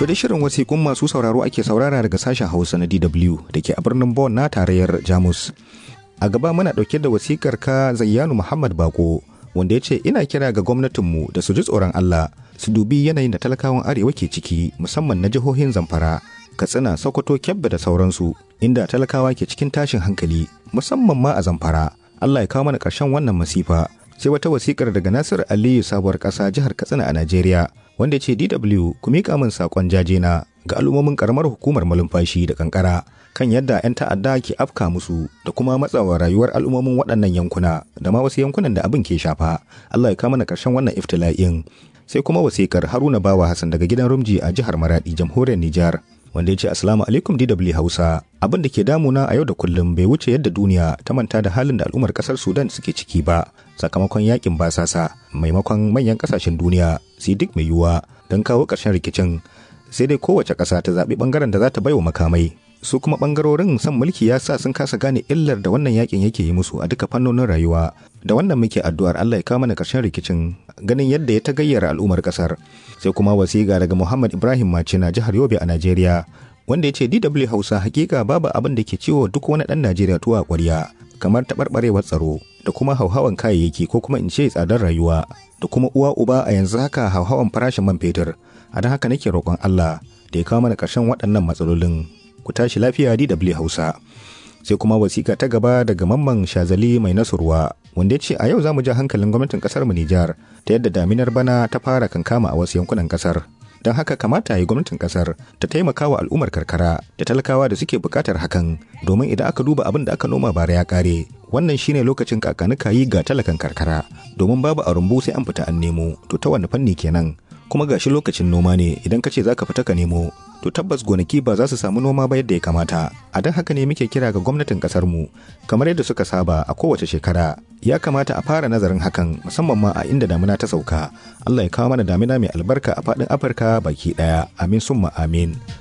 To da shirin wasiƙun masu sauraro ake saurara daga sashen Hausa na DW da ke a birnin Bonn na tarayyar Jamus. A gaba muna ɗauke da wasikar ka Zayyanu Muhammad Bako wanda ya ce ina kira ga gwamnatinmu da su ji tsoron Allah su dubi yanayin da talakawan arewa ke ciki musamman na jihohin Zamfara, Katsina, Sokoto, Kebbi da sauransu inda talakawa ke cikin tashin hankali musamman ma a Zamfara. Allah ya kawo mana ƙarshen wannan masifa. Sai wata wasikar daga Nasir Aliyu sabuwar ƙasa jihar Katsina a Najeriya wanda ya ce DW ku miƙa min saƙon jajena ga al'ummomin ƙaramar hukumar malumfashi da kankara kan yadda 'yan ta'adda ke afka musu da kuma matsawa rayuwar al'ummomin waɗannan yankuna da ma wasu yankunan da abin ke shafa. Allah ya kawo mana ƙarshen wannan iftila'in. Sai kuma wasikar Haruna Bawa Hassan daga gidan Rumji a jihar Maradi, jamhuriyar Nijar. wanda ya ce Assalamu alaikum DW Hausa. Abin da ke damuna a yau da kullum bai wuce yadda duniya ta manta da halin da al'ummar kasar Sudan suke ciki ba sakamakon yakin basasa maimakon manyan kasashen duniya su duk mai yiwuwa don kawo ƙarshen rikicin sai dai kowace ƙasa ta zaɓi ɓangaren da za ta baiwa makamai su kuma ɓangarorin son mulki ya sa sun kasa gane illar da wannan yakin yake yi musu a duka fannonin rayuwa da wannan muke addu'ar Allah ya kawo mana ƙarshen rikicin ganin yadda ya ta gayyara al'ummar ƙasar sai kuma wasiƙa daga Muhammad Ibrahim Macina jihar Yobe a Najeriya wanda ya ce DW Hausa hakika babu abin da ke ciwo duk wani ɗan Najeriya tuwa ƙwarya kamar taɓarɓarewar tsaro da kuma hauhawan kayayyaki ko kuma in ce tsadar rayuwa da kuma uwa uba a yanzu haka hauhawan farashin man fetur a don haka nake roƙon Allah da ya kawo mana ƙarshen waɗannan matsalolin ku tashi lafiya DW Hausa sai kuma wasiƙa ta gaba daga mamman shazali mai nasurwa wanda ya ce a yau za mu ja hankalin gwamnatin ƙasar mu Nijar ta yadda daminar bana ta fara kankama a wasu yankunan ƙasar don haka kamata yi gwamnatin kasar ta taimaka wa al'ummar karkara da talakawa da suke bukatar hakan domin idan aka duba abin da aka noma bara ya kare wannan shine lokacin kakanuka yi ga talakan karkara domin babu a rumbu sai an fita an nemo to ta wani fanni kenan kuma gashi lokacin noma ne idan ka ce za ka fita ka nemo to tabbas gonaki ba za su samu noma ba yadda ya kamata a don haka ne muke kira ga gwamnatin kasar mu kamar yadda suka saba a kowace shekara ya kamata a fara nazarin hakan musamman ma a inda damina ta sauka Allah ya kawo mana damina mai albarka a faɗin Afirka baki ɗaya amin summa amin